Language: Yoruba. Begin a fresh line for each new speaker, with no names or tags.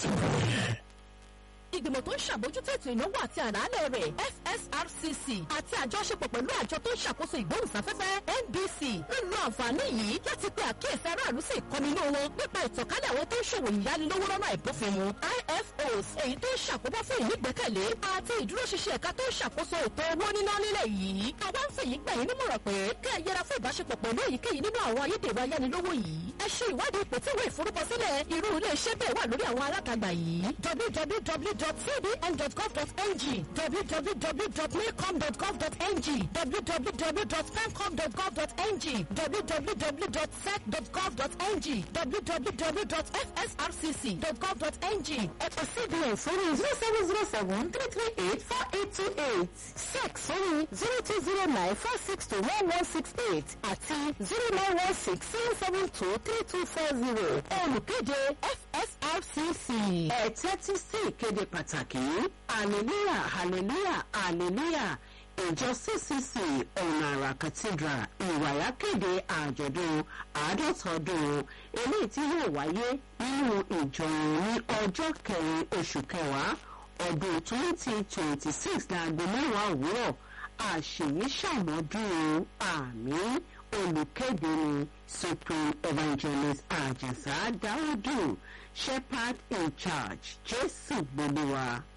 ìgbìmọ̀ tó ń ṣàbójútó ètò ìnáwó àti àlàálẹ̀ rẹ̀ FSRCC àti àjọṣepọ̀ pẹ̀lú àjọ tó ń ṣàkóso ìgbóhùnsáfẹ́fẹ́ NBC ń lo àǹfààní yìí láti pe àkíyèsí aráàlú sí ìkọminú wọn nípa ìtànkálẹ̀ àwọn tó ń ṣòwò ìyánilówó lọ́nà àìbófinmu IFOs èyí tó ń ṣàkóbá fún ìnígbẹ́kẹ̀lé àti ìdúróṣinṣin ẹ̀ka tó ń ṣàkóso ètò owó níná nílẹ̀ yìí àwa ń fèyí gbà yín nímọ̀ràn pé kẹ́ ẹ yẹra fún ìbáṣepọ̀ pẹ̀lú èyíkéyìí nínú àwọn ayédèrú ayánilówó yìí ẹ ṣe ìwádìí ipò tí ìwé ìforúkọsílẹ̀ irú ilé iṣẹ́ bẹ́ẹ̀ wà lórí àwọn alátagbà yìí www.cbn.gov.ng www.milcom.gov.ng www.femcom.gov.ng www.sec.gov.ng www.fsrcc.gov.ng ẹ̀pẹ̀ cbn sórí zero seven zero seven three three eight four eight two eight sec sórí zero two zero nine four six two one one six eight àti zero nine one six seven seven two three two four zero olùkéde fsrcc.
ẹ tẹ́tí sí ìkéde pàtàkì hallelujah hallelujah hallelujah ìjọ ccc ọ̀nà àrà cathedral ìwàyà kéde àjọ̀dún àádọ́ta ọdún eléyìí tí yóò wáyé nínú ìjọ ní ọjọ́ kẹrin oṣù kẹwàá ọdún twenty twenty six láago mẹ́wàá òwúrọ̀ àṣèyí ṣàmọ́dún àmì olùkéde ní supreme evangelist àjẹsà dáúdù shepherd in charge jésù gbogbo wa.